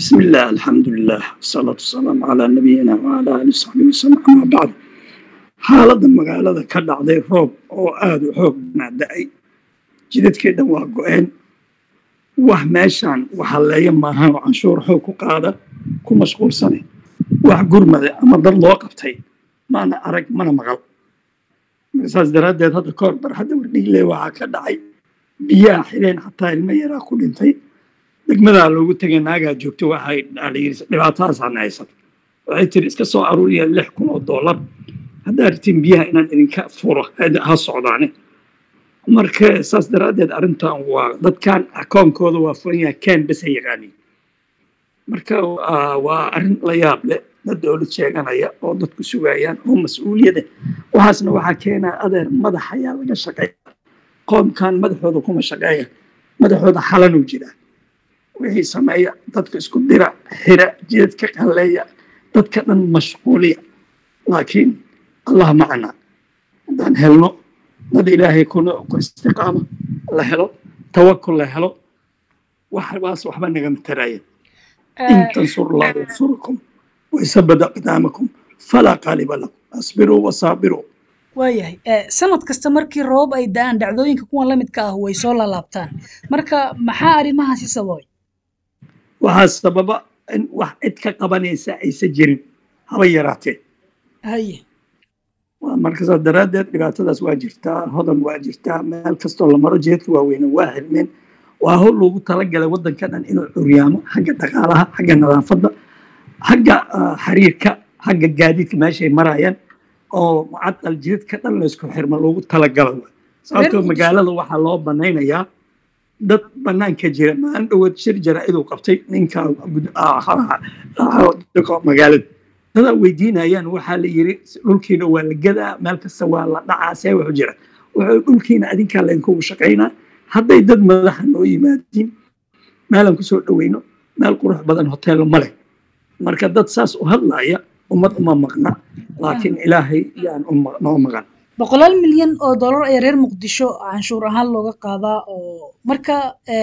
بسم الله الحمد لله والصلاة والسلام على نبينا وعلى آله وصحبه وسلم أما بعد xaaladda magaalada ka dhacday roob oo aada u xoog naada'ay jidadkeedhan waa go-een wax meeshaan waxalleeya maahan oo canshuur xoog ku qaada ku mashquulsane wax gurmada ama dad loo qabtay maana arag mana maqal marka saas daraaddeed hadda kahor bar hadda wardhigle waxaa ka dhacay biyaha xideen xataa ilmo yaraa ku dhintay degmadaa loogu tegay naagaa joogto waxay dhalayiri dhibaatadaasaan haysato waxay tiri iska soo aruuriya lix kun oo dollar haddaa rabtiin biyaha inaan idinka furo ha socdaane marka saas daraaddeed arrintan waa dadkan akoonkooda waa furan yahay ken bes ay yaqaaniin marka waa arrin la yaab leh dad dowlad sheeganaya oo dadku sugayaan oo mas-uuliyada waxaasna waxaa keenaa adeer madax ayaa laga shaqeeya qoomkan madaxooda kuma shaqeeya madaxooda xalanuu jiraa wixii sameeya dadka isku dira xira jidadka qalleeya dadka dhan mashquuliya laakiin allah macana haddaan helno dad ilaahay ku istiqaama la helo tawakul la helo waxbaas waxba nagama taraya in tansur allah yansurkum waysabad aqdaamakum falaa qaaliba lakum asbiruu wasaabiruu waayahay sanad kasta markii roobab ay da-aan dhacdooyinka kuwan la midka ah way soo laalaabtaan marka maxaa arrimahaasi sababay waxaa sababa in wax cid ka qabanaysa aysan jirin haba yaraatee haye marka saas daraaddeed dhibaatadaas waa jirtaa hodan waa jirtaa meel kastoo la maro jeedka waaweyne waa xirmeen waa hol loogu talagalay waddanka dhan inuu curyaamo xagga dhaqaalaha xagga nadaafadda xagga xiriirka xagga gaadiidka meeshay marayaan oo mucadal jidadka dhan laysku xirma loogu talagalo sababtoo magaalada waxaa loo banaynayaa dad banaanka jira maalin dhoweed shir jaraa-iduu qabtay ninka magaalada dadaa weydiinayaan waxaa la yiri dhulkiina waa la gadaa meel kasta waa la dhacaa see wuxu jira wuxuu dhulkiina adinkaa laynkugu shaqaynaa hadday dad madaxa noo yimaadiin meelaan kusoo dhoweyno meel qurux badan hoteello ma leh marka dad saas u hadlaya ummad uma maqna laakiin ilaahay yaan noo maqan boqolaal milyan oo dollar ayaa reer muqdisho canshuur ahaan looga qaadaa oo marka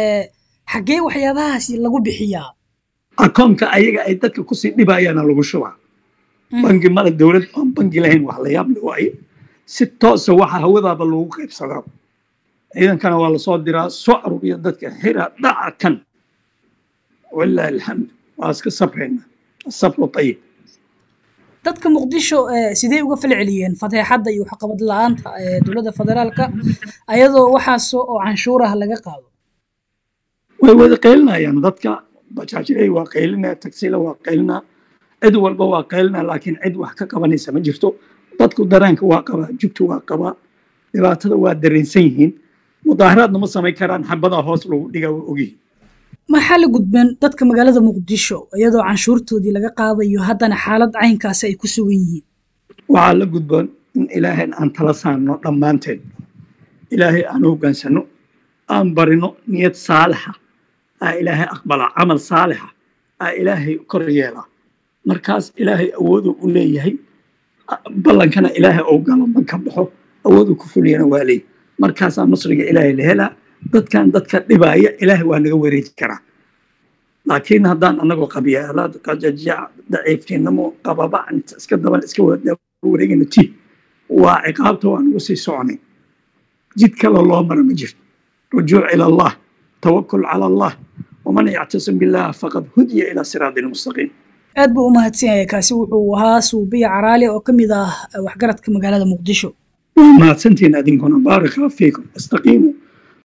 xaggee waxyaabahaasi lagu bixiyaa akoonka ayaga ay dadka kusii dhibayaana lagu shubaa bangi male dowlad aan bangi lahayn wax la yaab le waaye si toosa waxa hawadaaba loogu qaybsadaa ciidankana waa lasoo diraa soo aruuriya dadka xira dhaca kan walaahi alxamdu waa iska sabrayna asabru ayib dadka muqdisho sidee uga fal celiyeen fateexadda iyo waxqabad la-aanta dowladda federaalka ayadoo waxaasoo oo canshuuraha laga qaado way wada qaylinayaan dadka bajaajiley waa qaylinaa tagsila waa qaylinaa cid walba waa qaylinaa laakiin cid wax ka qabanaysa ma jirto dadku dareenka waa qabaa jugtu waa qabaa dhibaatada waa dareensan yihiin mudaaharaadna ma samayn karaan xabadaa hoos lagu dhiga waa ogyihin maxaa la gudbeen dadka magaalada muqdisho iyadoo canshuurtoodii laga qaadayo haddana xaalad caynkaasi ay ku sugan yihiin waxaa la gudboon in ilaahayn aan tala saarno dhammaanteen ilaahay aan hogaansano aan barino niyad saalixa aa ilaahay aqbalaa camal saalixa aa ilaahay kor yeelaa markaas ilaahay awooduu u leeyahay ballankana ilaahay ou galo man ka baxo awooduu ku fuliyana waa leeyahy markaasaa nasriga ilaahay la helaa dadkan dadka dhibaaya ilaahay waa naga wareeji karaa laakiin haddaan anagoo qabyaalaad qajajac daciiftinimo qababa iska daban iska wareegayno ti waa ciqaabta waa nagu sii soconay jid kale loo mara ma jirto rujuuc ila allah tawakul cala allah waman yactasim billah faqad hudiya ilaa siraatin mustaqiim aad buu u mahadsan yahay kaasi wuxuu ahaa suubiya caraali oo ka mid ah waxgaradka magaalada muqdisho waa mahadsantiin adinkuna baaraka fiikum istaqiimu